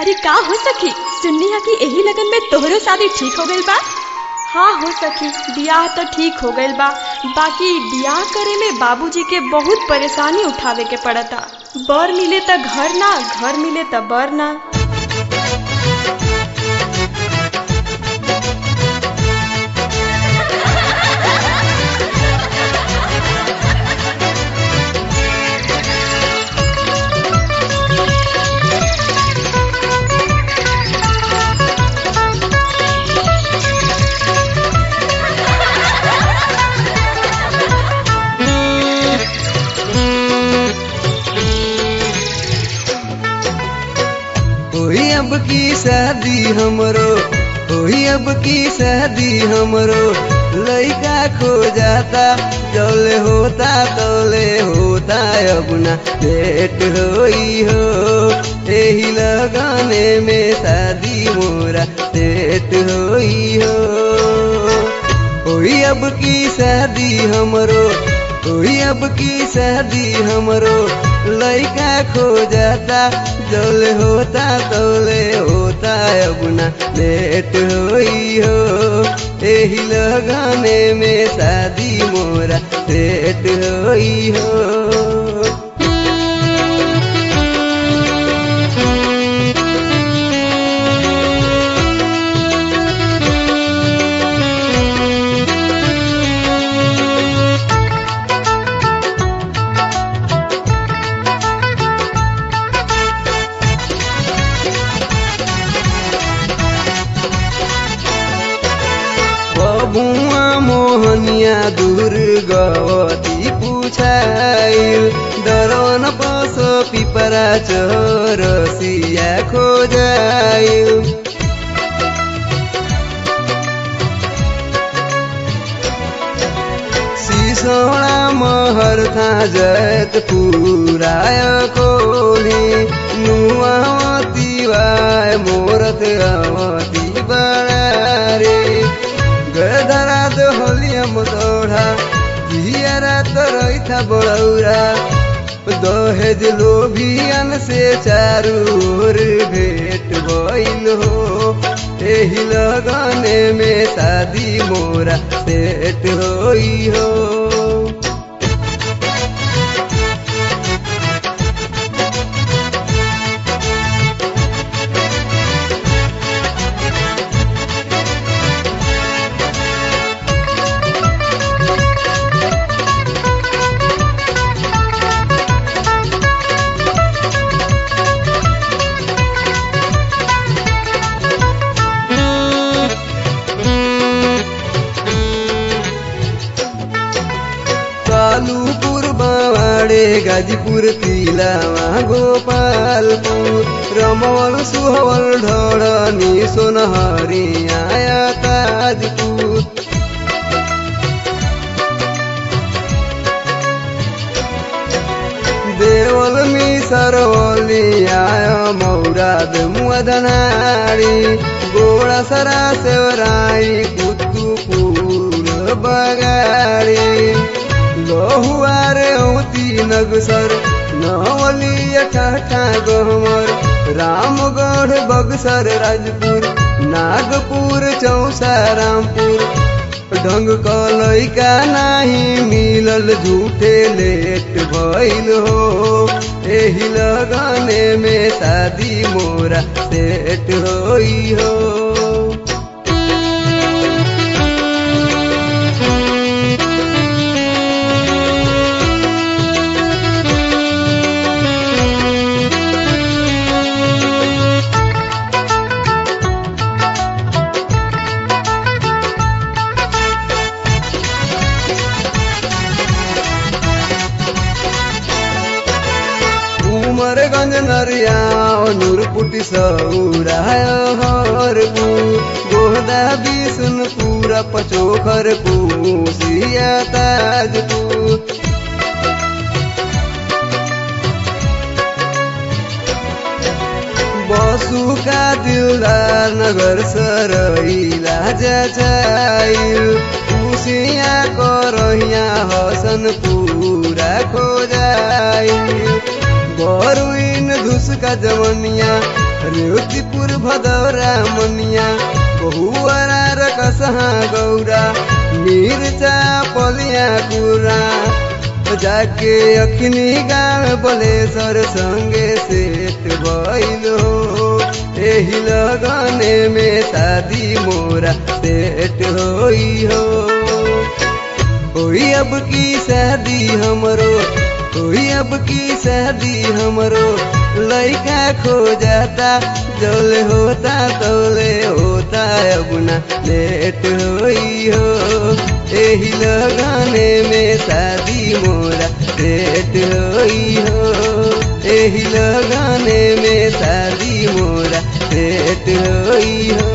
अरे का हो सखी सुननी है कि यही लगन में तोहरो शादी ठीक हो गइल बा हाँ हो सखी बियाह तो ठीक हो गइल बा बाकी बियाह करे में बाबूजी के बहुत परेशानी उठावे के पड़ता बर मिले त घर ना घर मिले त बर ना होई अब की शादी हमरो होई अब की शादी हमरो लइका खो जाता जौले होता तौले होता अब ना लेट होई हो एही लगाने में शादी मोरा लेट होई हो होई अब की शादी हमरो होई अब की शादी हमरो लइका खो जाता जौले होता तौले होता अब ना लेट होई हो एही लगाने में शादी मोरा लेट होई हो बबुआ मोहनिया दुर्गवती पुछाइल डरवन पस पिपरा चरसिया खोजाइल सिसौडा महर था जत पुराय कोली नुआवती वाय मोरत अवती बड़ारे गधरा दोहलियम दोढ़ा जियरा तो रही बड़ौरा दहेज लोभियन से चारू ओर भेट भइल हो एही लगने में शादी मोरा सेट होई हो कालूपुर बावाडे गाजीपुर तिलावा गोपालपुर रमवल सुहवल ढळनी सोनहरी आया ताजपुर देवल मी सरवली आय मौराद मुदनारी गोळा सरा सेवराई कुतुपूर बगाडी लोहुआरे औती नगसर नवली ठाठा गहमर रामगढ़ बगसर राजपुर नागपुर चौसा रामपुर ढंग क लैका नाही मिलल झूठे लेट भइल हो एही लगने में शादी मोरा सेट होई हो उमरगंज नरिया नूरपुटी सौराय हरपुर गोहदा बिसुनपुर पचोखर कुसिया ताजपुर बसुका दिलदार नगर सरैला जाचाइल कुसिया करहिया हसन पूरा खोजाइल बरुइन धुस का जवनिया रेवतीपुर भदौरा मनिया बहुअरा रकसहा गौरा मिर्चा पलिया कुरा जाके अखनी गाल बलेसर संगे सेट भइल हो एही लगने में शादी मोरा सेट होई हो होई अब की शादी हमरो होई अब की शादी हमरो लइका खो जाता जौले होता तौले होता अब ना लेट होई हो एही लगने में शादी मोरा सेट होई हो एही लगने में शादी मोरा सेट होई हो